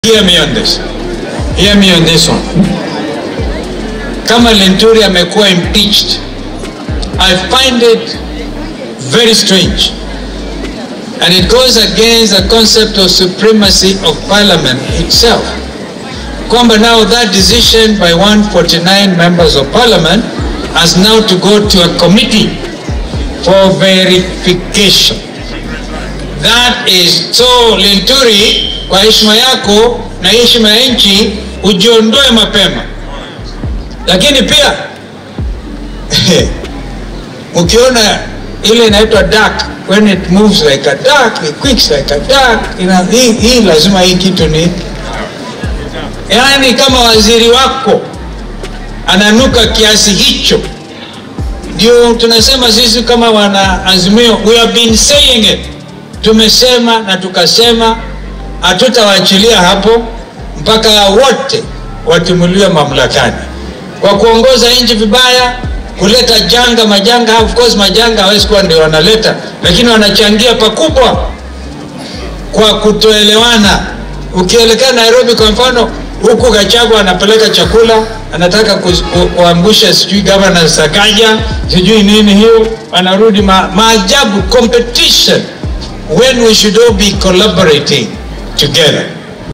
Hear me on this. Hear me on this one. Kama Lenturi amekuwa impeached, I find it very strange. And it goes against the concept of supremacy of parliament itself. Kwamba now that decision by 149 members of parliament has now to go to a committee for verification. That is so Linturi, kwa heshima yako na heshima ya nchi ujiondoe mapema, lakini pia ukiona ile inaitwa duck when it moves like a duck it quicks like a duck ina, hii, hii lazima hii kitu ni yaani, kama waziri wako ananuka kiasi hicho, ndio tunasema sisi kama wana Azimio, we have been saying it tumesema na tukasema hatutawaachilia hapo mpaka wote watimuliwe mamlakani kwa kuongoza nchi vibaya, kuleta janga majanga. Of course majanga hawezi kuwa ndio wanaleta, lakini wanachangia pakubwa kwa kutoelewana. Ukielekea Nairobi kwa mfano, huku Gachagua anapeleka chakula, anataka ku, ku, kuangusha sijui gavana Sakaja sijui nini hiyo, anarudi ma, maajabu competition when we should all be collaborating together.